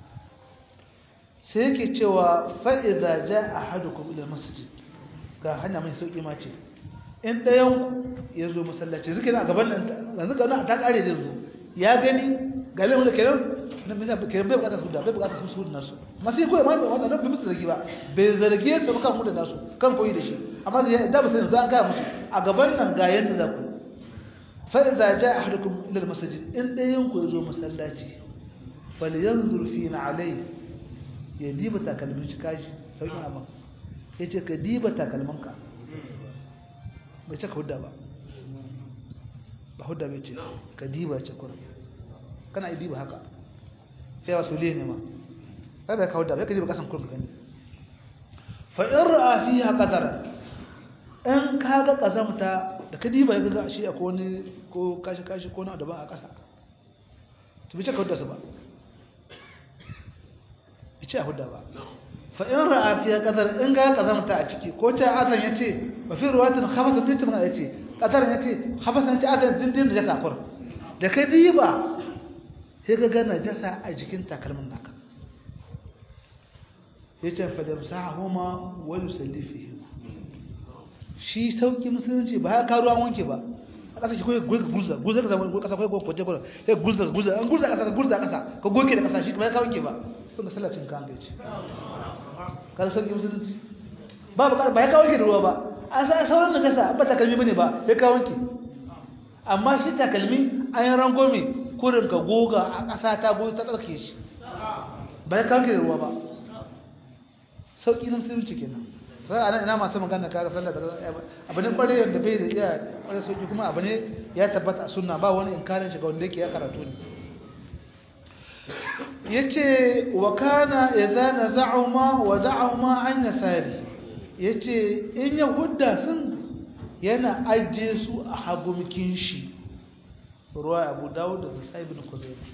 Speaker 1: sai yake cewa fa'iza ja a hadukum ila masjid ga hanya mai sauƙi ma ce in ɗayan ya zo masallaci zuke na gaban nan yanzu ga nan ta ƙare da zo ya gani ga lemun da kenan na bisa kenan bai bukatar su da bai bukatar su su da nasu masu yi koyi ma wannan nan bai musu zargi ba bai zarge su kan mu da nasu kan koyi da shi amma da ba sai yanzu an gaya musu a gaban nan ga yanda za ku فإذا جاء أحدكم إلى المسجد إن ينكو يزو مسلاتي فلينظر فينا عليه يديب تاكلمين شكاج سوي أما yace ka diba takalmanka bai ce ka hudda ba ba hudda bai ce ka diba ce kuma kana yi diba haka sai wasu liye ne ma sai bai ka hudda bai ka diba kasan kurka gani fa in ra'a fiha qadara in ka ga kazamta da ka diba ya ga shi akwai wani ko kashi kashi ko na daban a ƙasa to bi ce ka hudda su ba bi ce a hudda ba fa in ra'a fiya qadar in ga kazamta a ciki ko ta azan yace ba fi ruwatin khabasa din ta yace qadar yace khabasa yace azan din din da jasa kur da ka diba sai ka ga najasa a jikin takalmin naka yace fa damsahuma wa yusalli fihima shi sauki musulunci ba ya karuwa wanke ba a ƙasa shi kawai gurza gurza ka zama ƙasa kawai kwace kwace ya gurza gurza an gurza ƙasa ka gurza ƙasa ka goke da ƙasa shi ba ya kawo wanke ba kun sallacin kan gaci kar sauki musulunci ba ba ba ya kawo ki da ruwa ba an sa sauran najasa ba takalmi bane ba ya kawo ki amma shi takalmi an yi rangome kurin ka goga a ƙasa ta goyi ta tsarki shi ba ya kawo ki da ruwa ba sauki na musulunci kenan sai ana ina masu magana kaga sallah abu ne kware yadda bai da iya kware sauki kuma abu ne ya tabbata a sunna ba wani inkarin shi ga wanda yake ya karatu ne yace wa kana idza naza'uma wa da'uma an yasari yace in ya hudda sun yana ajiye su a hagumkin shi ruwa Abu Dawud da Sa'ib ibn Khuzaimah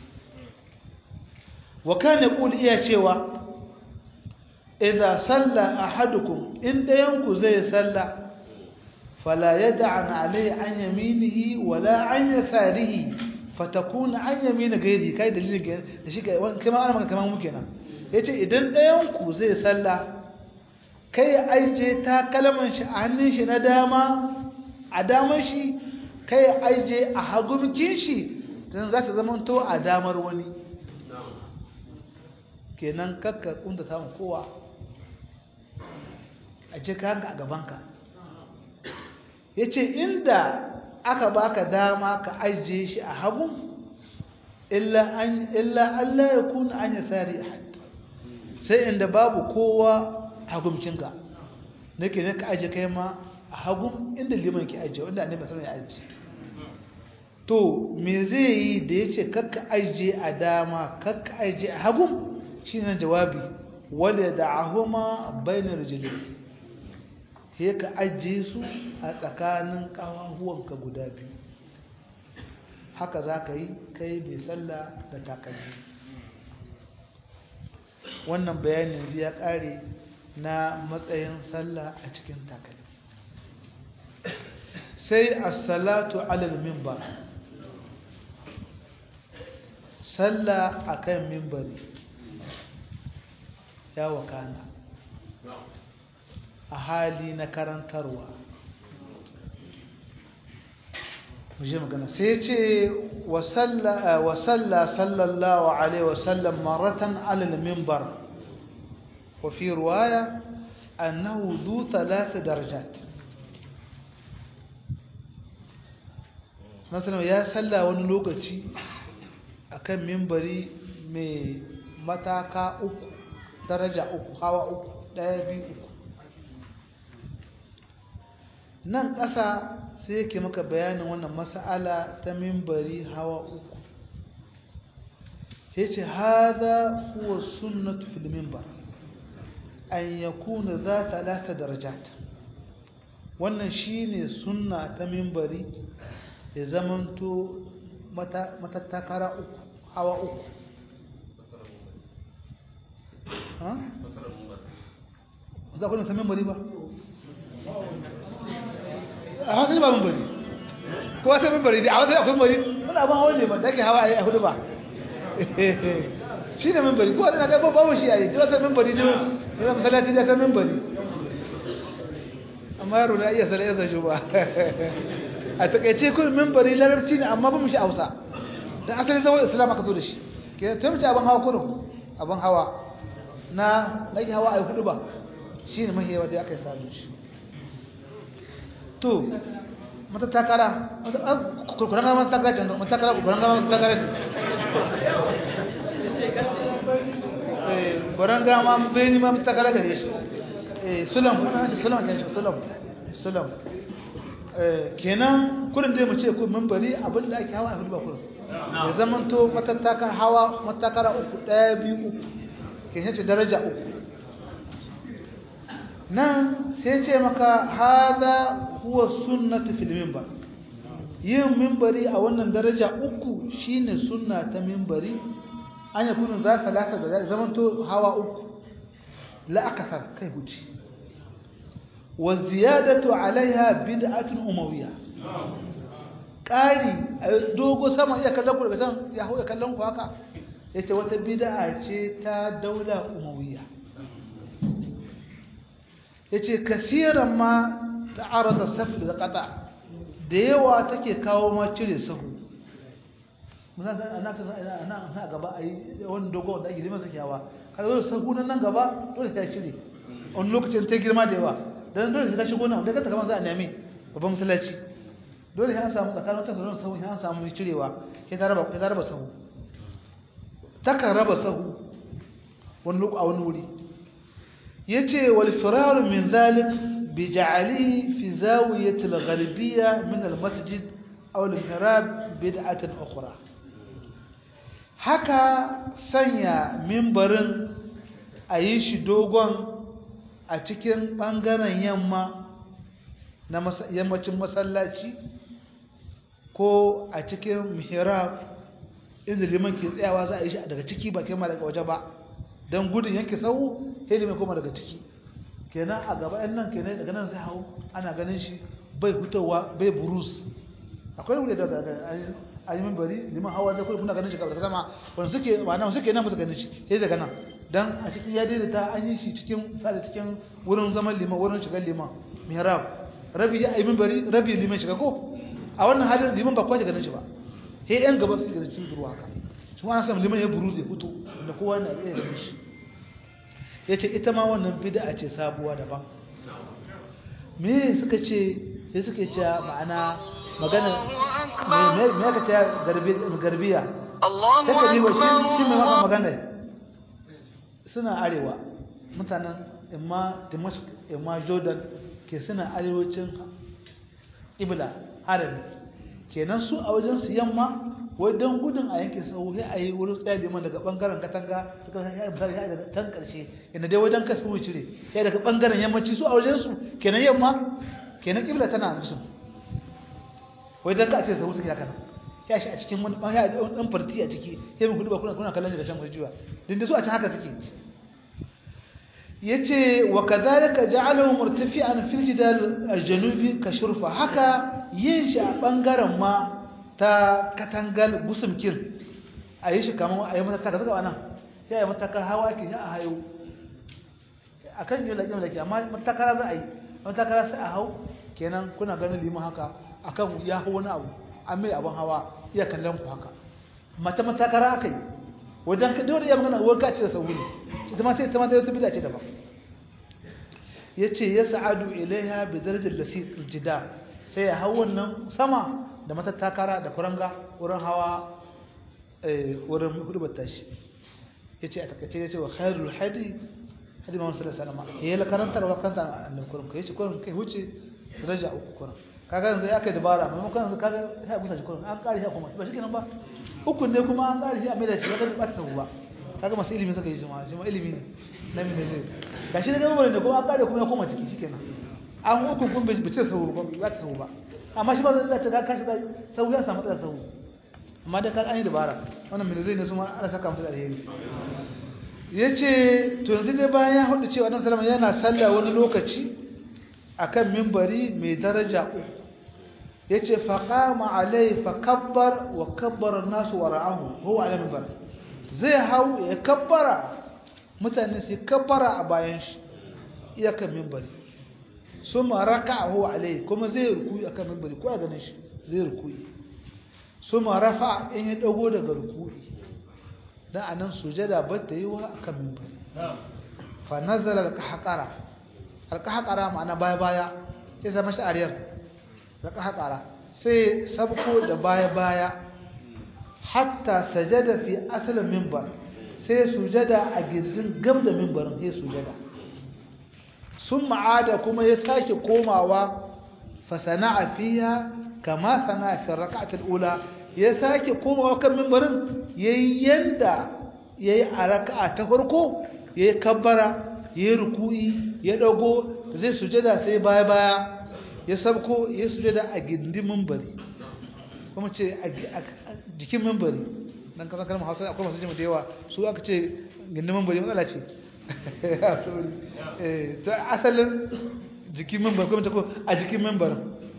Speaker 1: wa kana yaqul iya cewa idza salla ahadukum in dayanku zai salla fala yad'an alayhi an yaminihi wala an yasarihi fatakun an yamina gairi kai dalilin da shi kai kuma ana maka kaman muke nan yace idan dayanku zai salla kai aije ta kalman shi a hannun shi na dama a damar shi kai aije a hagumkin shi dan za ta zama to a damar wani kenan kakka kunda samun kowa a ce kayanka a gabanka ya ce inda aka baka dama ka ajiye shi a hagu illa Allah ya kuna an yi tsari a sai inda babu kowa hagumcinka nake ne ka ajiye kai ma a hagu inda liman ke ajiye wanda annabi sallallahu ya ajiye to me zai yi da ya ce kakka ajiye a dama kakka ajiye a hagu shi ne jawabi wale da ahuma bainar rijilin sai ka ajiye su a tsakanin ƙawahuwanka guda biyu haka za ka yi kai mai sallah da takalmi wannan bayanin ya ƙare na matsayin sallah a cikin takalmi sai as-salatu alal mimbar sallah akan mimbari ya wakana a hali na karantarwa muje magana sai ce wasalla sallallahu alaihi wasallam maratan alal mimbar wa fi ruwaya annahu zu talata darajat nasarar ya salla wani lokaci akan mimbari mai mataka uku daraja uku hawa uku daya biyu uku nan ƙasa sai yake maka bayanin wannan mas'ala ta mimbari hawa uku yace hada huwa sunnatu fil minbar an yakuna za talata darajat wannan shine sunna ta mimbari ya zamanto matattakara uku hawa uku ha? za ku nasa mimbari ba? a wasu ba mimbari ko wasu mimbari a wasu akwai mimbari wani abin hawa ne ba da ke hawa a hudu ba shi ne mimbari ko wani na kai babu shi a yi ta wasu mimbari ne wani masallaci da ta mimbari amma yaro na iya sanar yasa shi ba a takaice kun mimbari larabci ne amma ba mu shi hausa don asali zawon islam aka zo da shi ke ta mace abin hawa kurin abin hawa na nake hawa a yi hudu ba shi ne mahiyawa da aka yi samun shi to mata takara kurkuran gama mata takara ce mata takara kurkuran gama mata takara ce kurkuran gama bai ni ma mata takara gare shi sulam kuna ce sulam ke shi sulam sulam kenan kurin dai mu ce ku membari abin da ake hawa a hudu ba kurin ya zaman to matattakar hawa matakara uku ɗaya biyu uku ke ce daraja uku nan sai ce maka hada huwa sunnatu fil minbar yin minbari a wannan daraja uku shine sunna ta minbari an yi kunun za ka laka da zaman to hawa uku la akasar kai huci wa ziyadatu alaiha bid'atun umawiyya ƙari a dogo sama iya kallon ku daga can ya hau ya kallon ku haka ya ce wata bida'a ce ta daula umawiya ya ce kasiran ma ta arata safi da ƙata da yawa take kawo ma cire sahu ana gaba a yi wani dogo wanda ake liman sakewa har zo sahu nan gaba dole ta cire wani lokacin ta girma da yawa dan dole ta shigo nan da kanta kamar za a nemi babban masallaci dole sai an samu tsakanin wata sauran sahu sai an samu cirewa sai ta raba sai ta raba sahu takan raba sahu wani lokaci a wani wuri yace wal firar min zalik bi ja'alihi fi zawiyati al-gharbiyya min al-masjid aw al-mihrab bid'atan ukhra haka sanya mimbarin a yi shi dogon a cikin ɓangaren yamma na yammacin masallaci ko a cikin mihrab inda liman ke tsayawa za a yi shi daga ciki ba kema daga waje ba don gudun yanke sau sai liman koma daga ciki kenan a gaba yan nan kenan daga nan sai hau ana ganin shi bai hutawa bai burus akwai wuri daga a yi mimbari liman hawa zai kuna ganin shi gaba da sama wanda suke ma'ana suke nan ba su ganin shi sai daga nan dan a cikin ya daidaita an yi shi cikin sada cikin wurin zaman liman wurin shigar liman mihrab rabi ya yi mimbari rabi liman shiga ko a wannan halin liman ba kwaje ganin shi ba he yan gaba su ga cikin ruwa haka shi ma ana samun liman ya buru zai fito da kowa na iya ganin shi yace ita ma wannan bid'a ce sabuwa daban me suka ce sai suka ce ma'ana magana me aka ce garbiya take yi wa shi mai maka magana suna arewa mutanen imma dimashq imma jordan ke suna arewacin ibla harami kenan su a wajen su yamma wai don gudun a yanke sau sai a yi wurin tsaye liman daga bangaren katanga daga can karshe yana dai wajen kasu wuce cire ya daga bangaren yammaci su a wajen su kenan yamma kenan ibla tana musu wai don ka ce sau suke haka ya shi a cikin wani ya da wani farti a ciki ya min kudu ba kuna kuna kallon daga can kurjiwa din da su a can haka suke yace wa kadhalika ja'alahu murtafi'an fil jidal al-janubi ka shurfa haka yin shi a bangaren ma ta katangal gusumkin a yi shi kamar a yi mata taka zaka nan ya yi matakar hawa ke a hayo a kan yi laƙin laƙi amma matakara za a yi matakara sai a hau kenan kuna ganin liman haka a kan ya hau wani abu an mai abin hawa iya kallon ku haka mata matakara aka yi wajen ka dole ya magana wanka ce da sauri ita ma ce ita ma ta yi bida ce daban ya ce ya sa'adu ilaiha bi darajar lasi jida sai ya hau wannan sama da matattakara da kuranga wurin hawa wurin hudubar tashi ya ce a takaice ya ce wa khairul hadi hadi mamu sallallahu alaihi wasallam ya yi karantar wa kanta annabi kurin kai ce kurin kai wuce daraja uku kurin kaga yanzu ya kai dabara maimakon yanzu kaga sai a busa shi kurin an kare shi kuma ba shi kenan ba uku ne kuma an kare shi a mai da shi kaga ba ta ba kaga masu ilimi suka yi shi ma shi ma ilimi ne na min ne ga shi da gaba ne kuma an kare kuma ya koma ciki shikenan an uku kun bai ce sau ba ba ta sau ba amma shi ba zai dace ka kashi sau ya samu tsara sau amma da ka an yi dabara wannan mai zai ne su ma ana saka musu alheri ya ce to yanzu dai bayan ya hudu cewa nan salama yana sallah wani lokaci akan mimbari mai daraja uku ya ce faƙama alai faƙabbar wa kabbar nasu wa ra'ahu ko ala mimbar zai hau ya kabbara mutane su kabbara a bayan shi iyakan mimbari sun raka a huwa alai kuma zai rukuyi a kan mimbari ko a ganin shi zai rukuyi sun rafa in ya dago daga rukuyi don a nan sujada ba ta yi wa a kan mimbari fa nazara alƙahaƙara alƙahaƙara ma'ana baya-baya ya zama shi ariyar alƙahaƙara sai sabko da baya-baya hatta sajada fi asalin mimbar sai sujada a gindin gab da mimbarin sai sujada sun ma'ada kuma ya sake komawa fasana'a fiya kama sana'a fi raka'atul ula ya sake komawa kan mimbarin yayi yanda yayi a raka'a ta farko yayi kabbara yayi ruku'i ya dago zai sujada sai baya baya ya sabko ya sujada a gindin mimbari kuma ce a jikin mimbari dan kasan kalmar Hausa akwai masu jima da yawa su aka ce gindin mimbari matsala ce ta asalin jikin membar kuma ta ko a jikin membar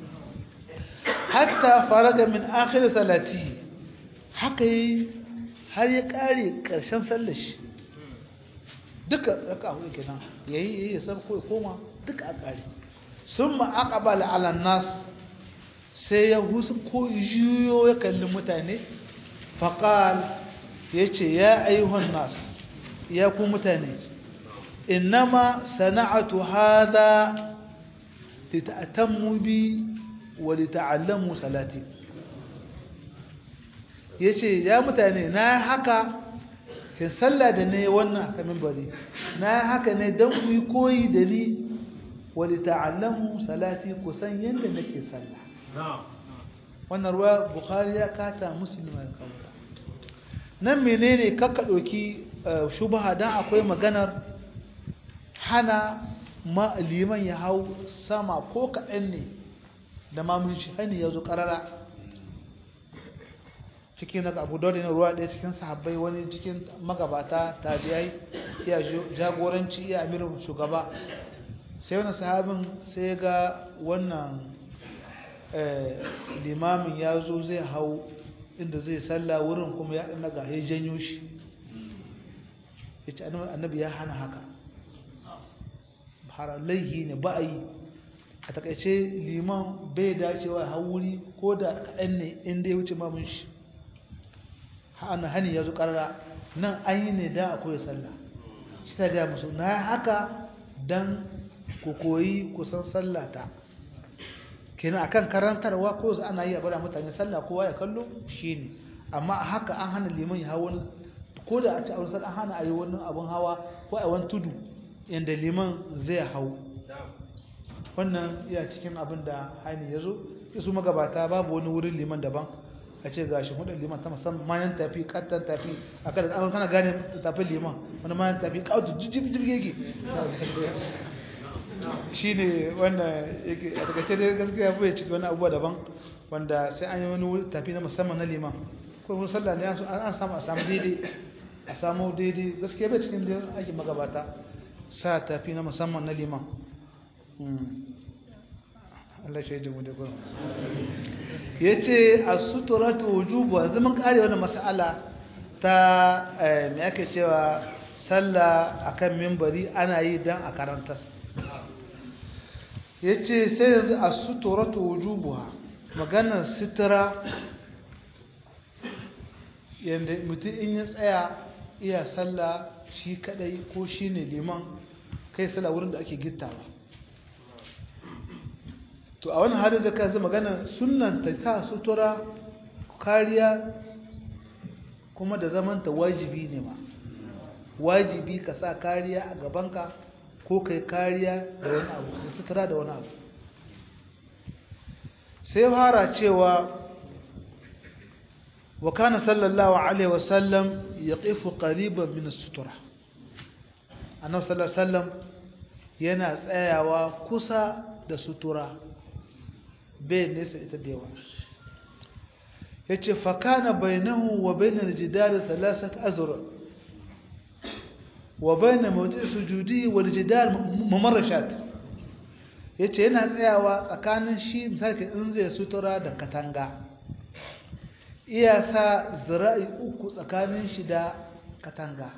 Speaker 1: hatta faraga min akhir salati haka yi har ya kare karshen sallar shi duka raka hudu kenan yayi yayi ya san ko ya koma duka a kare summa aqbala ala nas sai ya husu ko juyo ya kalli mutane faqal yace ya ayyuhan nas ya ku mutane innama sana'atu hadha lita'tammu bi wa lita'allamu salati yace ya mutane na haka kin sallah da ne wannan aka minbari na haka ne dan ku yi koyi da ni wa lita'allamu salati ku san yanda nake sallah wannan ruwa bukhari ya kata muslim ya kawo nan menene kakka doki shubha dan akwai maganar hana ma liman ya hau sama ko kaɗan ne da mamun shi hani ya zo ƙarara cikin daga abu dole na ruwa ɗaya cikin sahabbai wani cikin magabata tabiyai iya jagoranci iya amirin shugaba sai wani sahabin sai ga wannan limamin ya zo zai hau inda zai salla wurin kuma ya ɗan daga ya janyo shi ya ce annabi ya hana haka haralaihi ne ba a yi a takaice liman bai dacewa hauri ko da kaɗan ne inda ya wuce mamun shi hana hani ya zo ƙarara nan an yi ne don a koya sallah shi ta gaya musu na haka don ku koyi kusan sallata kenan akan karantarwa ko za ana yi a bada mutane sallah kowa ya kallo shi ne amma a haka an hana liman ya hawa ko da a ci a wani an hana a yi wani abin hawa ko a wani tudu yadda liman zai hau wannan iya cikin abin da haini ya zo isu magabata babu wani wurin liman daban a ce gashi hudun liman ta musamman mayan tafi kattan tafi a kada an kana gane tafi liman wani mayan tafi kautu jijjib yake shi ne wannan yake a takaice dai gaskiya bai ciki wani abubuwa daban wanda sai an yi wani wuri tafi na musamman na liman ko wani sallah ne an samu a samu daidai a samu daidai gaskiya bai cikin da ake magabata sa tafi na musamman na liman Allah shi ya mu da gurin ya ce a suturatu wujubu a zaman kare wani mas'ala ta mai ake cewa sallah akan mimbari ana yi don a karantas ya ce sai yanzu a suturatu wujubu maganar sutura yadda mutum in ya tsaya iya sallah shi kadai ko shi ne liman kai sallah wurin da ake gittawa to a wannan halin da ka zai magana sunan ta sa sutura kariya kuma da zamanta wajibi ne ma wajibi ka sa kariya a gabanka ko kai kariya da wani abu da sutura da wani abu sai fara cewa wa kana sallallahu alaihi wasallam yaqifu qariban min as-sutura annabi sallallahu alaihi wasallam yana tsayawa kusa da sutura bai nesa ita da yawa yace fa kana bainahu wa bainal jidar thalathat azra wa bain mawdi' sujudi wal jidar mamarashat yace yana tsayawa tsakanin shi misali in zai sutura da katanga iya sa zira'i uku tsakanin shi da katanga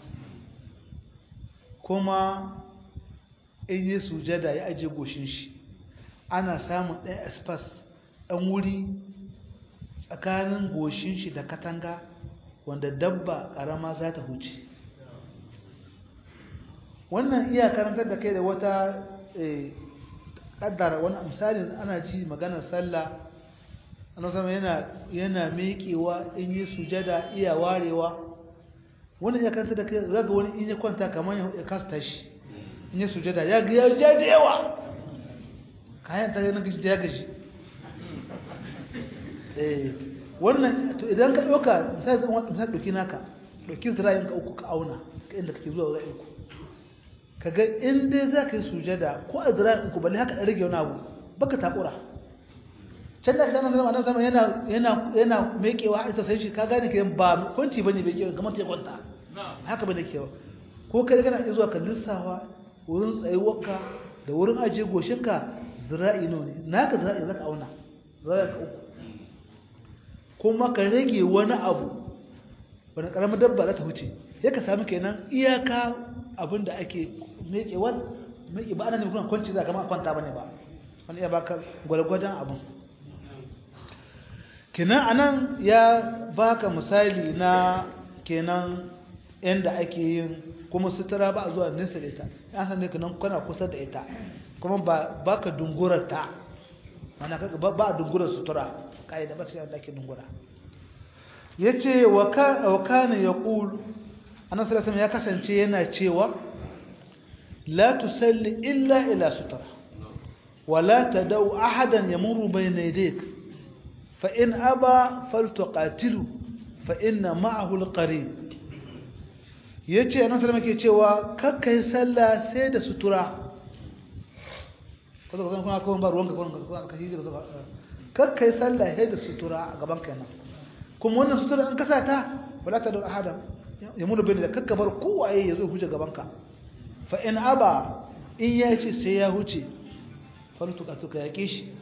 Speaker 1: kuma in yi sujada ya aje goshin shi ana samun ɗan espas ɗan wuri tsakanin goshin shi da katanga wanda dabba ƙarama za ta huce wannan iya karantar da kai da wata ƙaddara wani misali ana ji maganar sallah annabi sama yana yana miƙewa in yi sujada iya warewa wannan ya kanta da kai zaga wani in ya kwanta kamar ya kasta shi in yi sujada ya ga ya ja da yawa kayan ta na gaji ya gaji eh wannan to idan ka dauka misali zan wani misali dauki naka dauki zira'in ka uku ka auna ka inda kake zuwa zira'in ku kaga in dai za ka yi sujada ko a zira'in ku balle haka da rage wani abu baka takura can da kana zama nan sama yana yana yana mekewa ita sai shi ka gane ke ba kwanci bane bai kiran kamar ta kwanta haka bane kewa ko kai kana iya zuwa ka lissawa wurin tsayuwarka da wurin ajiye goshinka zira'i nawa ne naka zira'i zaka auna zira'i ka uku kuma ka rage wani abu wani karamin dabba za ta wuce ya ka sami kenan iyaka abin da ake mekewar meke ba ana ne kuma kwanci za ka ma kwanta bane ba wani iya baka gwalgwadon abin kenan anan ya baka misali na kenan inda ake yin kuma sutura ba a zuwa nesa da ita an san ka nan kana kusa da ita kuma ba ba ka dungurar ta mana kaga ba ba dungurar sutura kai da ba sai da ake dungura yace wa ka wa kana yaqul annabi sallallahu ya kasance yana cewa la tusalli illa ila sutura ولا تدعو أحدا يمر بين يديك فإن أبى فلتقاتله فإن معه القرين yace annabi sallallahu alaihi cewa kakkai sallah sai da sutura kaza kaza kuma kuma ba ruwanka kuma ka hiji kaza kakkai sallah sai da sutura a gaban kai nan kuma wannan sutura in ka sa ta wala ta da ahada ya mulu bin da kakka bar kowaye ya zo huje gaban ka fa in aba in ya ce sai ya huce fartuka to ka yake shi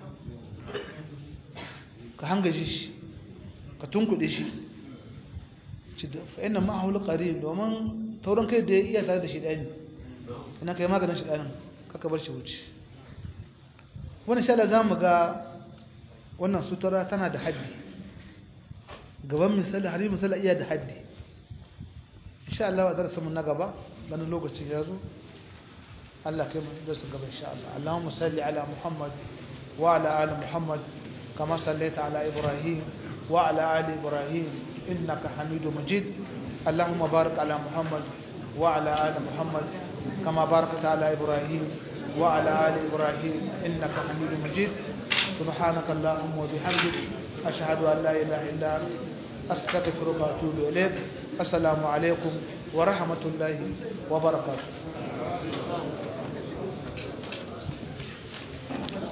Speaker 1: ka hangaje shi ka tunkuɗe shi fa inna ma'ahu alqarin domin tauran kai da iya tare da shi dani ina kai maganin shi danin kaka bar shi wuce wannan insha Allah zamu ga wannan sutura tana da haddi gaban misali hari misali iya da haddi insha Allah a darasin mu na gaba dan lokacin ya zo Allah kai mu darasin gaba insha Allah Allahumma salli ala Muhammad wa ala ali Muhammad kama sallaita ala Ibrahim wa ala ali Ibrahim innaka Hamidum Majid اللهم بارك على محمد وعلى آل محمد كما باركت على إبراهيم وعلى آل إبراهيم إنك حميد مجيد سبحانك اللهم وبحمدك أشهد أن لا إله إلا أنت أستغفرك وأتوب إليك السلام عليكم ورحمة الله وبركاته